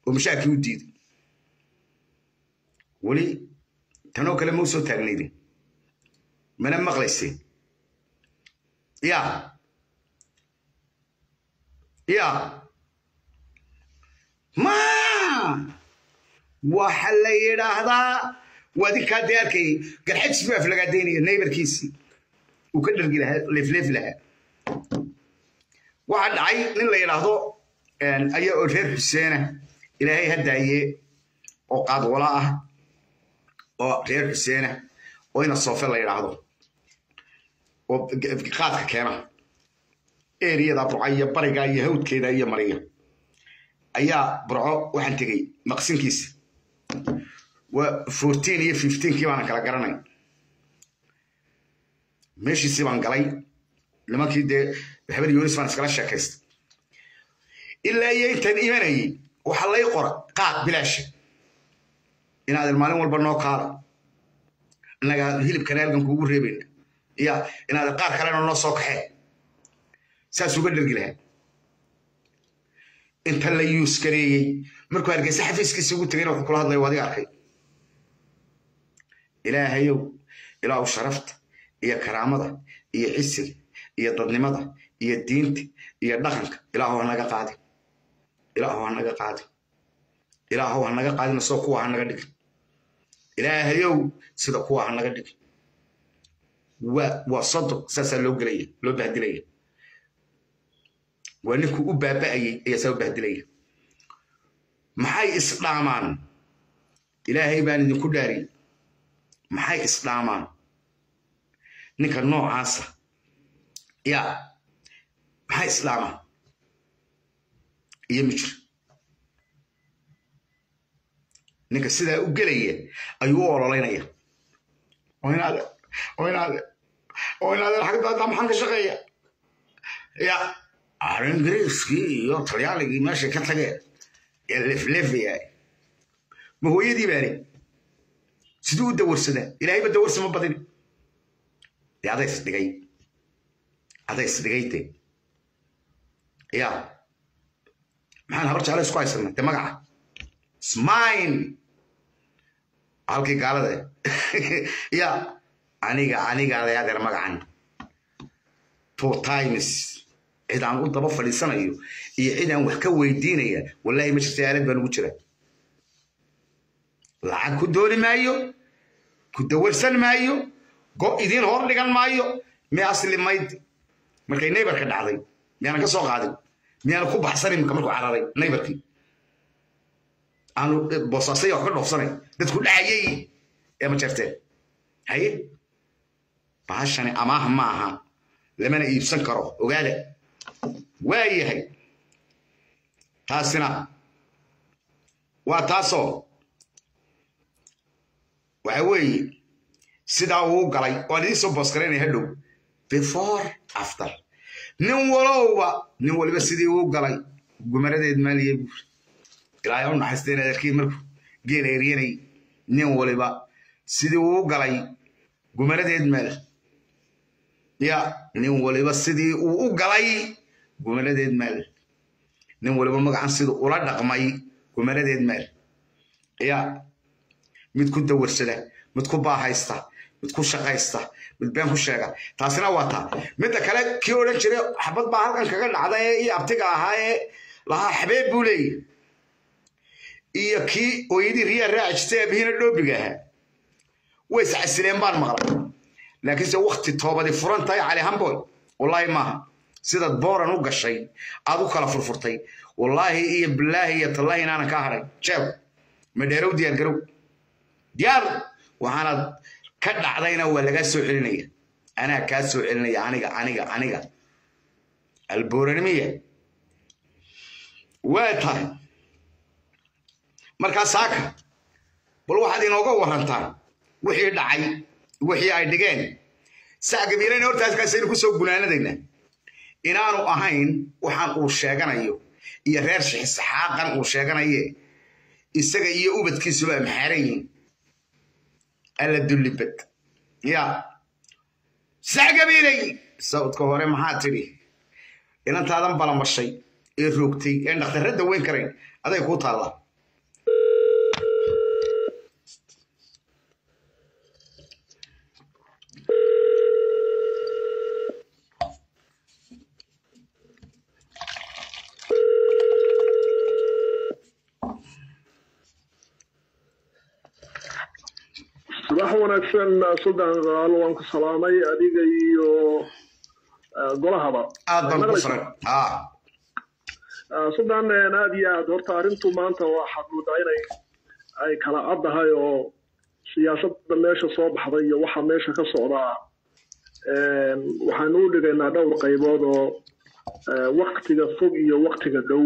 oo mushaarkii u diiday weli tanoo kale ma u soo taagnaydin mana maqlayseen ya ya ma waxa la yidhaahdaa wadinkaa dee arkay garxajis buu aflagaadaynaya naybarkiisii uu ka dhargi lahaa leefleefi lahaa waxaa dhacay nin la yidhaahdo ayaa oo reer xuseena ilaahay haddaaye oo qaadwala ah oo reer xuseena oo ina soofe la yidhaahdo oo qaadka keena eriyada burca iyo bariga iyo hawdkeeda iyo mariya ayaa burco waxaan tegey maqsinkiisa waa fourteen iyo fifteenkii baanan kala garanay meeshiisii baan galay nimankii dee habar yunis baan iskala sheekaystay ilaa iyo intaan imanayay waxaa lay qora qaad bilaasha inaadan maalin walba noo kaala innagaa hilibkana halgan kuugu reebayna ya inaadan qaar kalena noo soo kaxee saas uga dhergi lahaa inta la yuuskareeyey markuu hargeysa xafiiskiisa ugu tegayna wuxuu kula hadlaya adiga arkay ilaahayow ilaahu sharafta iyo karaamada iyo cisiga iyo dadnimada iyo diinta iyo dhaqanka ilaahu hanaga qaadin ilaahu hanaga qaadin ilaahu hanaga qaadin soo kuwa hanaga dhigin ilaahayow sida kuwa hanaga dhigin waa waa sodo saasaa loo gelaya loo bahdilaya waa ninkuu u baaba'ayey ayaa saa u bahdilaya maxay isdhaamaan ilaahay baan idinku dhaariyey maxay isdhaamaan ninka noocaasa ya maxay isdhaamaan iyo mijir ninka sidaa u gelaya ayuu u ololeynaya oo inaade oo inaade oo inaade xagdaada maxaan ka shaqeeya ya ingiriiskii iyo talyaaligii meeshay ka tageen ee leflefayaay ma hooyadii baani siduu u dawarsadaa ilaahayba dawarsama badin dee adays dhigay adays dhigay de ya maxaan habar jecla isku haysana de magaca smine halkii gaalada ya aniga aniga adayadeer magacan two times cid aan u daba fadhiisanayo iyo cid aan wax ka weydiinaya wallahi ma jirta aalad baan ugu jira lacag ku dooni maayo ku dawarsan maayo go idiin hor dhigan maayo mi asli mayd markay naybarka dhacday miyaanan ka soo qaadin miyaanan ku baxsan imika markuu cararay naybarkii aanu boosaasaya wax ka dhoofsanay dadku dhacayay ee ma jirteen haye bahashani amaah ma aha lamana iibsan karo ogaada waa yahay taasina waa taasoo waxa weeye sidaa uu galay waan idiin soo boosgaraynaya hadhow before after nin walowba nin waliba sidii uu galay gumaradeed maaliye buur ilaahay u naxaysteen adeerkii markuu geela eryanay nin waliba sidii uu galay gumaradeed maal ya nin waliba sidii uu u galay gumaradeed maal nin waliba magacan siduu ula dhaqmay gumaradeed maal ya mid ku dawarsada mid ku baahaysta mid ku shaqaysta mid been ku sheega taasina waa taa midda kale kii odhan jiray xabad baa halkan kaga dhacda ee iyo abtiga ahaa ee lahaa xabeeb buu leeyahy iyo kii ooyadii riyaa raaci jirtay aabihina dhoobiga ahaa way iscasileen baan maqlay laakiinse wakti toobadi furan tahay cali hamboy wallaahi maaha sidaad booran u gashay aad u kala furfurtay wallaahi iyo bilaahi iyo tallaahi inaanan kaa hadhay jeel madheerow diyaar garow diyaar waxaanaad ka dhacdayna waa lagaa soo celinaya anaa kaa soo celinaya aniga aniga aniga albooranimiya waa tahay markaa saaka bal waxaad inooga warantaan wixii dhacay wixii ay dhigeen saa gabiilayna hortaaskaasaynu ku soo gunaanadaynaa inaanu ahayn waxaan uu sheeganayo iyo reer shixisxaaqan uu sheeganaye isaga iyo ubadkiisuba maxaaran yihiin alla dullibad ya saa gabiilay sawdka hore maxaa tidhi inantaadan balamashay ee roogtay ee dhakhtarradda weyn karayn aday kuu taallaa subax wanaagsan suldan qaalo waan ku salaamay adiga iyo golahaba aad baan ku saran suldan aad iyo aad horta arrintu maanta waxaad moodaa inay ay kala caddahay oo siyaasadda meesha soo baxday iyo waxa meesha ka socdaa waxaanu u dhigaynaa dhowr qaybood oo waktiga fog iyo waktiga dhow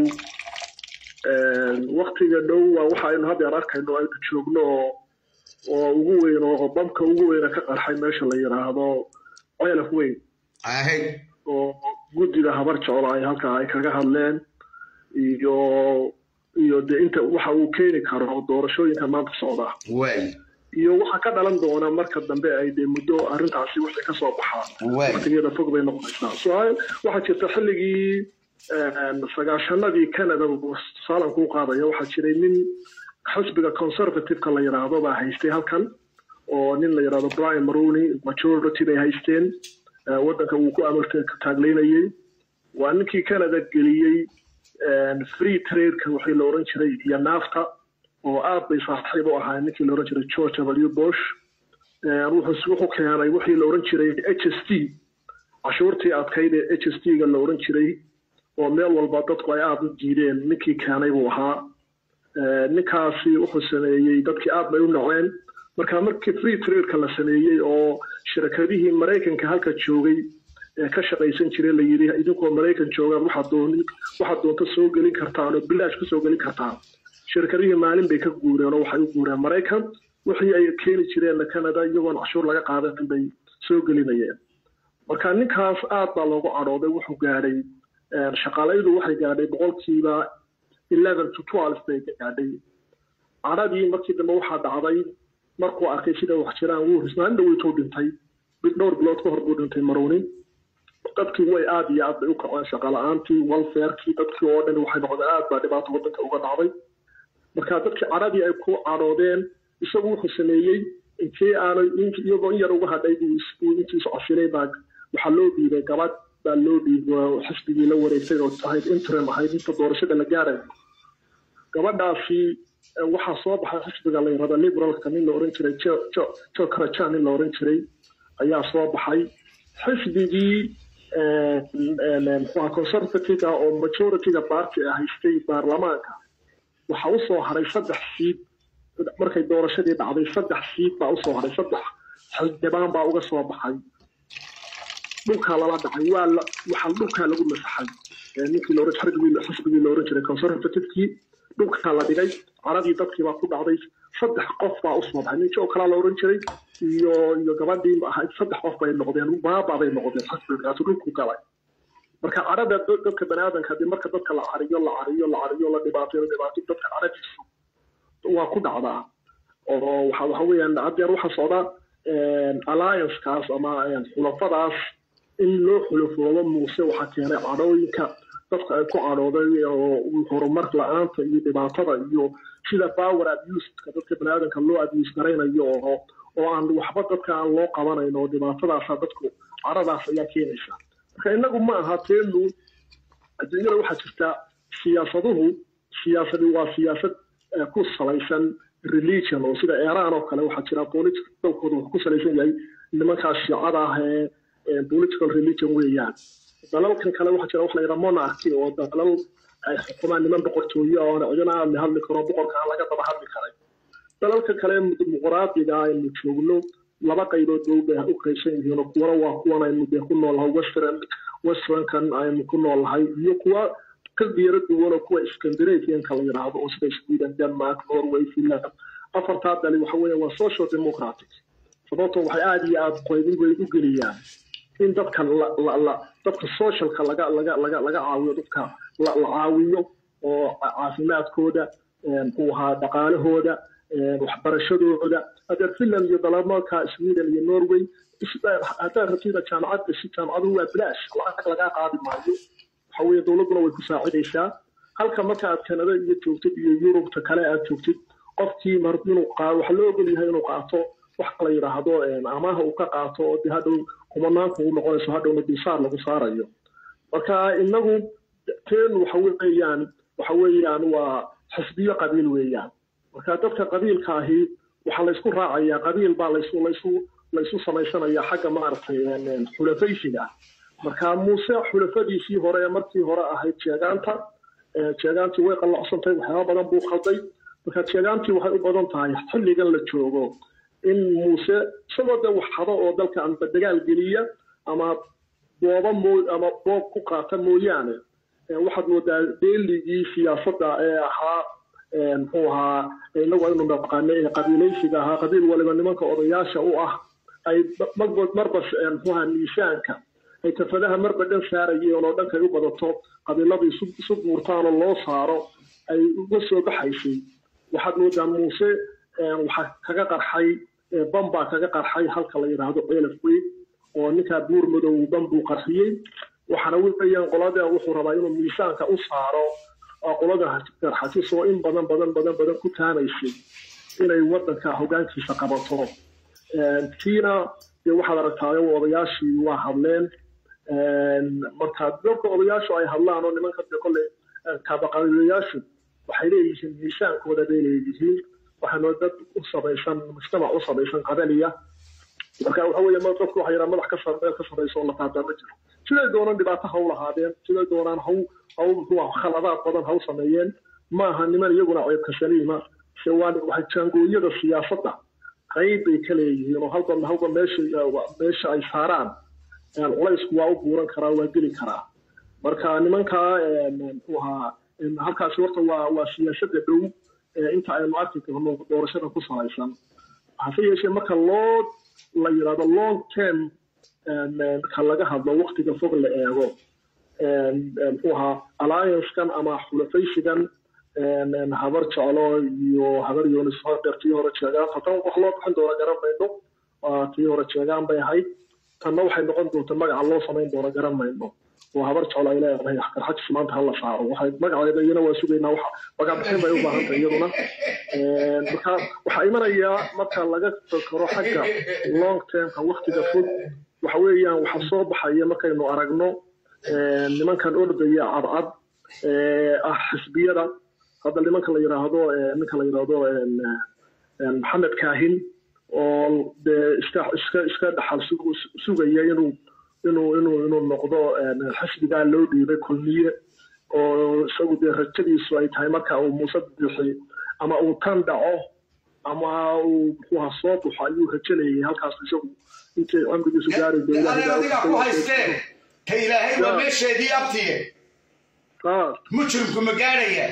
waktiga dhow waa waxa aynu haddeer arkayno aynu joogno oo oo ugu weyn oo bamka ugu weyna ka qarxay meesha la yidhaahdo ceelaf weyn oo guddiga habar jeclo ay halkaa ay kaga hadleen iyo iyo de inta waxa uu keeni karo doorashooyinka maanta socda iyo waxa ka dhalan doona marka dambe ay de muddo arrintaasi wixii ka soo baxaan waqtigeeda fog bay noqonaysaa su-aal waxaa jirta xilligii sagaashanadii canada saalan kuu qaadaya waxaa jiray nin xisbiga conservativeka la yidhaahdo baa haystay halkan oo nin la yidhahdo brian maroni majority bay haysteen waddanka wuu ku amalka taagleynayey waa ninkii canada geliyey free tradeka wixii la oran jiray iyo naafta oo aad bay saaxiib u ahaa ninkii la oran jiray george w bush wuxuu keenay wixii la oran jiray h s t cashuurtii adkayd ee h s t-ga la oran jiray oo meel walba dadku ay aada u diideen ninkii keenay buu ahaa ninkaasi wuxuu sameeyey dadkii aad bay u naceen marka markii free tradeka la sameeyey oo shirakadihii maraykanka halka joogay ee ka shaqaysan jiray la yidhi idinkoo maraykan joogaan waxaad dooni waxaad doonto soo gelin kartaan oo bilaash kusoo gelin kartaan shirkadihii maalin bay ka guureen oo waxay u guureen maraykan wixii ay keeni jireenna canada iyagoon cashuur laga qaadan bay soo gelinayeen marka ninkaas aad baa loogu cadhooday wuxuu gaadhay shaqaalaydu waxay gaadhay boqolkiiba eleven to twelve bay gaadhay cadhadii markii dambe waxaa dhacday markuu arkay sida wax jiraan wuu risnaan dhaweytuu dhintay dhowr bilood ka hor buu dhintay marowni dadkii way aad iyo aad bay u kaceen shaqala-aantii walfairkii dadkii oo dhan waxay noqdeen aad baa dhibaato waddanka uga dhacday marka dadkii cadhadii ay ku cadhoodeen isagu wuxuu sameeyey inkii aanay iyagoo in yar uga hadhay buu intiisu casilay baa waxaa loo dhiibay gabadh baa loo dhiibay xisbigii la wareegtay oo ahayd interim ahayd inta doorashada la gaarayo gabadhaasi waxaa soo baxay xisbiga la yirahdo liberalka nin la oran jiray jo karajan nin la oran jiray ayaa soo baxay xisbigii muxuha conservative oo majorityga party a haystay baarlamaanka waxaa usoo haray saddex siid markay doorashadii dhacday saddex siid baa usoo haray saddex xildhibaan baa uga soo baxay dhulkaa lala dhacay waa waxaa dhulkaa lagu masaxay ninkii laoran xisbigii xisbigii la oran jiray conservativekii dhulkaa la dhigay caradii dadkii baa ku dhacday saddex qof baa usoo baxay ninki oo kalaa la oran jiray iyo iyo gabadhii ahayd saddex qof bay noqdeen baaba bay noqdeen xisbigaasi dhulku galay marka cadhada dadka baniaadanka hadii marka dadka la cariyo la cariyo la cariyo la dhibaateyo la dhibaateyo dadka cadhadiisu waa ku dhacdaa oo waxa waxa weeyaan haddeer waxaa socda alliancekaas ama xulafadaas in loo xulafoodo muuse waxaa keenay cadhooyinka dadka ay ku cadhooday oo horumar la-aanta iyo dhibaatada iyo sida power abuseka dadka baniaadanka loo abuse garaynayo oo oo aan waxba dadka aan loo qabanayn oo dhibaatadaasa dadku cadhadaas ayaa keenaysa marka innagu ma aha teenu adduunyada waxaa jirta siyaasaduhu siyaasadi waa siyaasad ku salaysan religion oo sida iran oo kale waxaa jira politicalkooda wuxuu ku salaysan yahay nimankaas shiicada ah ee political religion weeyaan dalalkan kale waxaa jira waxa la yidhaha monarchy oo dalal ay xukumaan niman boqortooyo oo cidina aan la hadli karo boqorka aan laga daba hadli karay dalalka kale dimuqraadiga aynu joogno laba qaybood bay ubay u qaysan yihiin oo kuwana waa kuwan aynu dee ku noolahay western westernkan aynu ku noolahay iyo kuwa ka diiro duwan oo kuwa scandinavianka la yidhaahdo oo sida sweden denmark norway finland afartaa dali waxa weeye waa social democratic sababtoo waxay aada iyo aada qaybin bay u geliyaan in dadka la dadka socialka laga laga laga laga caawiyo dadka la caawiyo oo caafimaadkooda muxuu ahaa dhaqaalahooda waxbarashadooda hadeer finland iyo dalamalka sweden iyo norway haddaad rabtida jaamacad gashi jaamacaduhu waa bilaash lacag lagaa qaadi maayo waxa weeye dowladduna way ku saacidaysaa halka marka aad kanada iyo joogtid iyo yurubta kale aad joogtid qofkii mar inuu qaado waxaa loo ogol yahay inuu qaato wax la yidhaahdo amaha uu ka qaato oo de hadhow kumanaanku u noqonayso hadhowna dulsaar lagu saarayo marka inagu teen waxa weeyaan waxa weeyaan waa xisbiyo qabiil weeyaan marka dadka qabiilka ahi waxaa laysku raacayaa qabiil baa laysu laysu laysu samaysanayaa xagga maaragtay xulafaysiga ah marka muuse xulafadiisii hore ee markii hore ahayd jeegaanta jeegaantii way qallocsantay waxyaaba badan buu qalday marka jeegaantii waxay u badan tahay xilligan la joogo in muuse isagoo dee wax hado oo dalka amba dagaal geliya ama booba moo ama boob ku qaata mooyaane waxaad moodaa deeligii siyaasadda ee ahaa muxuu ahaa inagu aynu naqaane ee qabiilaysiga ahaa qabiil waliba nimanka odayaasha u ah ay marba marba muxuu ahaa miisaanka ay kafadaha marba dhan saarayeen oo dhankay u badato qabiilada isu buurtaan oo loo saaro ay uga soo baxaysay waxaad moodaa muuse waxaa kaga qarxay bambaa kaga qarxay halka la yidhaahdo ceelaf weyn oo ninkaa buur madow bambuu qarxiyey waxaana weeyaan qolada wuxuu rabaa inuu miisaanka u saaro oo qolada garxasis oo in badan badan badan badan ku taamaysay inay wadanka hogaankiisa qabato tiina dee waxaad aragtaayo odayaashii waa hadleen marka dadka odayaashu ay hadlaan oo nimanka dee kolley kaabaqabilayaashu waxay leeyihiin miisaankooda bay leeyihiin waxaana dad u samaysan mujtamac u samaysan qabaliya marka waxa weeye dadku waxa yidhaha madax ka meel ka sarraysa oo la taataa ma jiro siday doonaan dhibaato ha u lahaadeen siday doonaan haw haw muxuu khaladaad badan ha u sameeyeen maaha niman iyaguna ceebka saliima se waa waxay jaangooyada siyaasadda qayb bay ka leeyihiin oo halba halba meesha meesha ay saaraan culaysku waa u buuran karaa waa geli karaa marka nimankaa muxuu ahaa halkaasi horta waa waa siyaasadda dhow inta aynu arki karno doorashada ku salaysan hase yeeshee marka loo la yidhahdo long term ka laga hadlo waktiga fog la eego muxuu ahaa alliancekan ama xulafaysigan habar jeclo iyo habar yoonis tii hore jeegaan tan wax loo bixin doona garan mayno tii hore jeegaan bay ahayd tanna waxay noqon doonta magaca loo samayn doona garan mayno oo habar jeclo ay leedahay garxajis maanta hala saaro waxay magaceeda iyana waa sugaynaa waxa magacbixin bay u baahantay iyaduna marka waxaa imanayaa marka laga fakaro xagga long termka waktiga fog waxa weeyaan waxa soo baxaya markaynu aragno nimankan ordaya cadcad ah xisbiyada hadda nimanka la yidhaahdo ninka la yidhaahdo maxamed kaahin oo dee iska iska iska dhaxal sugaya inuu inuu inuu inuu noqdo xisbigaa loo dhiibay kulmiye oo isagu dee rajadiisu ay tahay marka uu muuse bixi ama uu tan dhaco ama uu muxuuha soo baxo ayuu rajalayay halkaas isagu intay cumrigiisu gaari adiga ku haystee ka ilaahay waa meesheedii abtiye mujrimku ma gaadhaya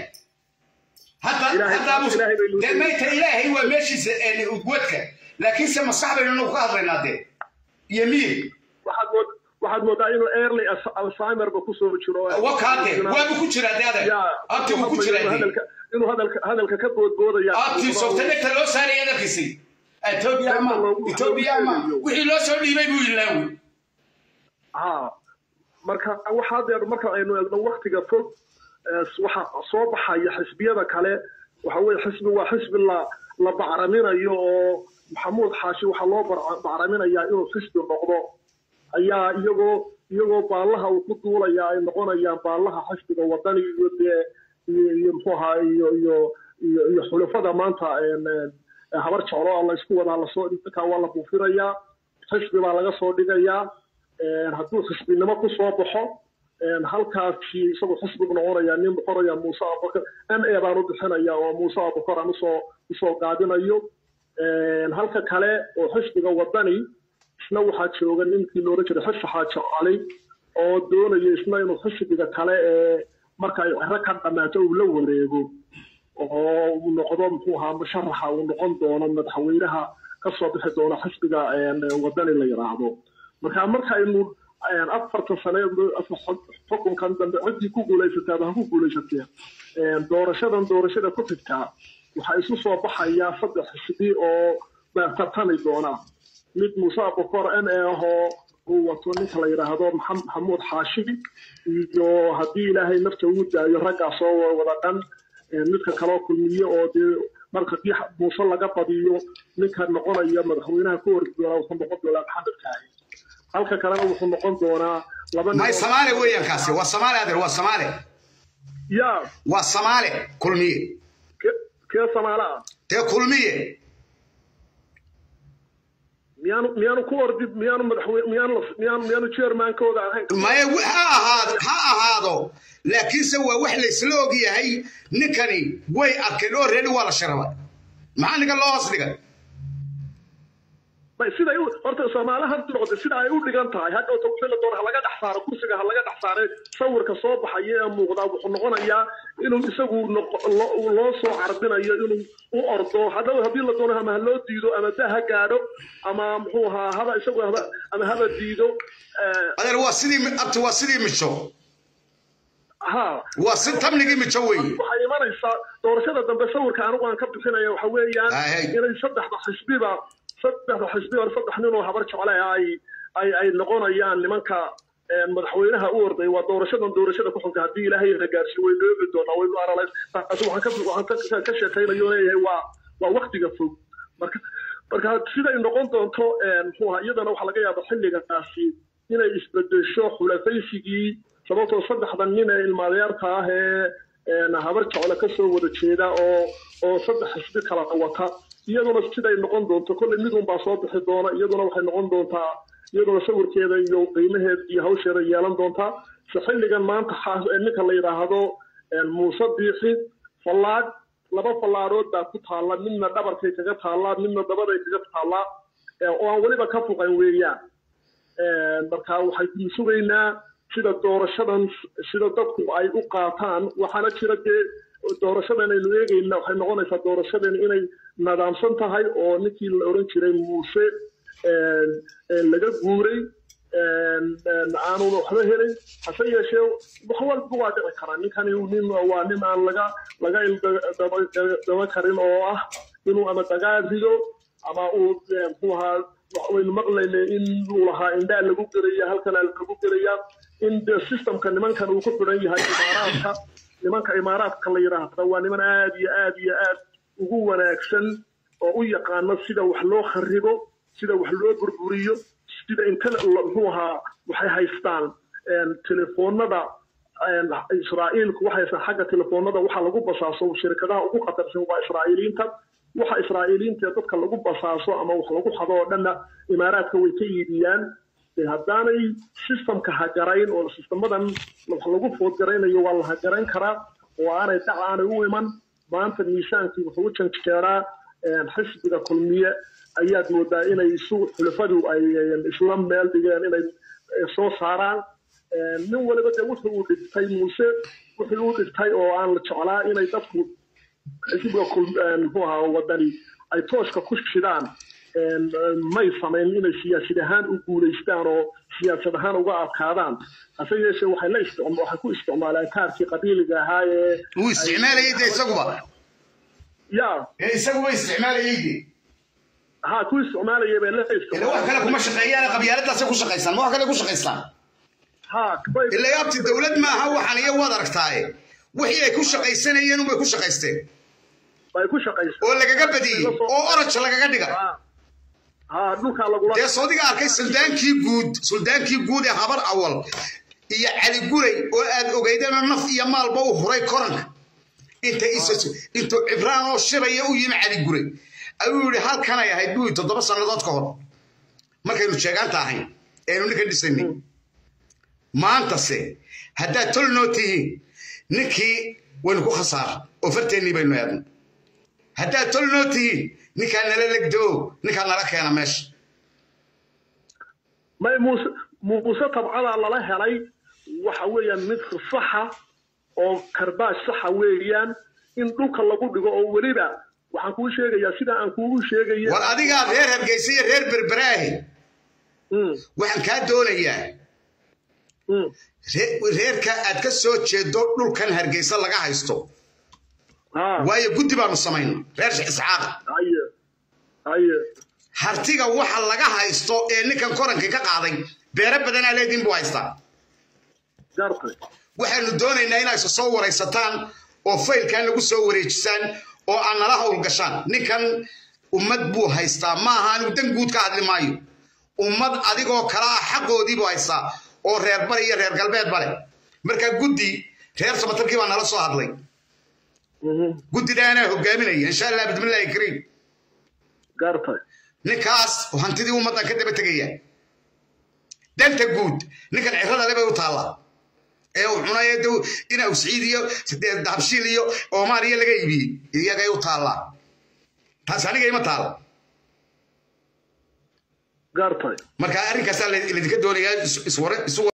mayta ilaahay waa meeshiisa wadka laakiinse maskax baynu nagu ka hadlaynaa dee iyo miyir waxaad moodaa inuu early alzheimerba kusoo jiro wakaade waabu ku jiraa de adeer abtigu ku jiraa inuu hadalka hadalka ka boodboodaya abti softanegta loo saaraya adarkiisay etoobiya ama etoobiya ama wixii loo soo dhiibay buu ilaawi ha marka waxaa dee marka aynu eegno waktiga fog waxa soo baxaya xisbiyada kale waxa weye xisbi waa xisbi la la bacraminayo oo maxamuud xaashi waxaa loo bacraminayaa inuu xisbi noqdo ayaa iyagoo iyagoo baallaha uu ku duulaya ay noqonayaan baallaha xisbiga wadani iyo dee iyo muxuu ahaa iyo iyo iyo iyo xulafada maanta habar jeclo laysku wadaa lasoo dhinka waa la buufinayaa xisbi baa laga soo dhigayaa hadduu xisbinimo ku soo baxo halkaasi isagoo xisbigu noqonaya nin boqoraya muuse abubakar m a baan u bixinaya oo muuse abubakar aan usoo usoo gaabinayo halka kale oo xisbiga wadani isna waxaa jooga ninkii loola jiray xisi xaaji cali oo doonaya isna inuu xisbiga kale ee marka ay cero ka dhammaato uu la wareego oo uu noqdo muxuu ahaa musharaxa uu noqon doono madaxweynaha kasoo bixi doono xisbiga wadani la yidhaahdo marka markaynu afartan sane xukunkan dambe ciddii ku guulaysataaba ha ku guulaysatee doorashadan doorashada ku xigtaa waxaa isu soo baxayaa saddex xisbi oo tartami doona mid muuse abukor n a ahoo uu wato ninka la yidhaahdo maxamuud xaashi iyo haddii ilaahay nafta ugu daayo raggaas oo wada dhan midka kaloo kulmiye oo dee marka dii muuse laga badiyo ninka noqonaya madaxweynaha ku horgi doonaa wuxuu noqon doonaa maxamed kaahi halka kalena wuxuu noqon doonaa laba may samaale weeyaan kaasi waa samaale adeer waa samaale ya waa samaale kulmiye kee samaale ah dee kulmiye miyaanu miyaanu ku ordi miyaanu madaxweyne miyaanu miyaanu miyaanu chairmankooda ahayn maya ha ahaado ha ahaado laakiinse waa wax laysla og yahay ninkani way arkeen oo reeri waa la sharabay maxaa ninkan loo hoos dhigay bay siday u horta soomaali hadda noqotay sida ay u dhigan tahay hadhowta wixii la doono ha laga dhex saaro kursiga ha laga dhex saaree sawirka soo baxaya ee muuqdaa wuxuu noqonayaa inuu isagu noqo- lo- loo soo carbinayo inuu u ordo hadhow haddii la doono ama ha loo diido ama da ha gaadho ama muxuu ahaa haba isagu haba ama haba diido eh, adeer waa sidii abti waa sidii mijo ha waa si tamnigii mijo weeye waxay imanaysaa doorashada dambe sawirka anigu aan ka bixinaya waxa weeyaan Ahey. inay saddexda xisbiba saddexda xisbi or saddex nin oo habar jecle ah ay ay ay noqonayaan nimanka een, madaxweynaha u orday waa doorashadan doorashada ku xunta haddii ilaahay na gaarsiiyo waynu eegi doonaa waynu analyse taasi waxaan ka waxaan ka ka sheekaynayo leeyahay waa waa waktiga fog marka marka siday noqon doonto een, muxuu ahaa iyadana waxaa laga yaabaa xilligaasi inay isbedesho xulafaysigii sababtoo saddexdan nin ee ilmaadeerta ah ee een, habar jecle ka soo wada jeeda oo oo saddex xisbi kala wata iyaduna siday noqon doonto kolley mid unbaa soo bixi doona iyaduna waxay noqon doontaa iyaduna sawirkeeda iyo qiimaheeda iyo hawsheeda yeelan doontaa se xilligan maanta xaas- ee ninka la yidhaahdo een, muuse biixi fallaadh laba fallaadood baa ku taalla midna dhabarkay kaga taallaa midna dabaday kaga taallaa ee, oo aan weliba ka fuqan weeyaan Een, marka waxaynu sugaynaa sida doorashadan sida dadku ay u qaataan waxaana jira dee doorashadan aynu eegayna waxay noqonaysaa doorashadan inay nadaamsan tahay oo ninkii la oran jiray muuse een, een, laga guuray een, een, aanu waxba helin hase yeeshee wax walba waa dhici karaa ninkani nin waa nin aan laga laga ildaba karin oo ah inuu ama dagaal rido ama uu eh, muxuu ahaa wax waynu maqlaynay in uu lahaa indhaa lagu gelaya halkanaa lagu gelaya in de systemka nimankan uu ku xidhan yahay imaaraadka nimanka imaaraadka la yidhaahda waa niman aad iyo aad iyo aad ugu wanaagsan oo u yaqaano sida wax loo kharibo sida wax loo burburiyo sida inta muxuu ahaa waxay haystaan een, telefoonada een, israa'iilku waxay haystaan xagga telefoonada waxa lagu basaaso shirkadaha ugu khatarsan waa israa'iiliinta waxa israa'iiliinta dadka lagu basaaso ama wax lagu xado oo dhanna imaaraadka way ka iibiyaan dee haddaanay systemka hagarayn oo sistemadan wax lagu foodgaraynayo waa la hagarayn karaa oo aanay dhac aanay u iman maanta miisaankii wuxuu u janjeeraa een, xisbiga kulmiye ayaad moodaa inay isu xulafadu ay een, isla meel dhigeen inay eh, soo saaraan Een, nin waliba dee wuxuu uu dhigtay muuse wuxuu u dhigtay oo aan la jeclaa inay dadku xisbiga kul- een, muxuu ahaa wadani ay tooshka ku shidaan een, een, may samayn inay siyaasad ahaan u guulaystaan oo siyaasad ahaan uga adkaadaan hase yeeshee waxay la isticma- waxay ku isticmaalaan kaarkii qabiiliga ahaa ee wuu isticmaalayay de isaguba ya ee isaguba isticmaalayay de ha ku isticmaalayay bay la ila wax kale kuma shaqeeyaan qabyaaladaasay ku shaqaystaan ma wax kale ku shaqaystaan ha bay- ila yaabti dowlad maaha waxaan iyo waad aragtaaye wixii ay ku shaqaysanayeen unbay ku shaqaysteen bay ku shaqaysaa oo lagaga badiyey oo oraj lagaga dhiga ha ha dhulkaa lagula dee soodiga arkay suldaankii guud suldaankii guud ee habar awal iyo cali guray oo aad ogeydeenoo naf iyo maalba u huray koranka inta is intuu cibraan oo shiraya u yimi cali guray ayuu yidhi halkanay ahayd buu yidhi toddoba sannadood ka hor markaynu sheegaanta ahayn eenu ninka dhisanay maantase haddaad tol noo tihiin ninkii waynu ku khasaara oo farteennii baynu eedno haddaad tol noo tihiin ninkaa nala legdoo ninkaa nala keena meesha may muuse muuse tabcadaa lala helay waxa weeyaan mid saxa oo karbaash saxa weeyaan in dhulka lagu dhigo oo weliba waxaan kuu sheegayaa sida aan kuugu sheegaya war adigaa reer hargeysa iyo reer berberaahi Mm, waxaan kaa doonayaa mm. ree- reerka aad ka soo jeedo dhulkan hargeysa laga haysto ha waayo guddi baanu samayna reer sheekh isxaaqa haye haye hartiga waxa laga haysto ee ninkan korankii ka qaaday beero badanaa leediin buu haystaa gartay waxaanu doonaynaa inaa isa soo waraysataan oo faylkan nagu soo wareejisaan oo aan nala hawl gashaan ninkan ummad buu haystaa maaha anigu dan guud ka hadli maayo ummad adigoo kala ah xaqoodii buu haystaa oo reer bari iyo reer galbeed bale markaa guddi reer samatarkii baa nala soo hadlay Mhm, guddidaanaa hogaaminaya insha allah bismillaahi kariim gartay ninkaas oo hantidii ummaddan ka daba tegaya danta guud ninkan cirada le bay u taallaa ee uu cunaya dow ina usciid iyo dahabshiil iyo oomaaniya laga iibiyey iyagay u taallaa taas aniga ima taala gaartay marka arrinkaasaa laydinka doonayaa isware isu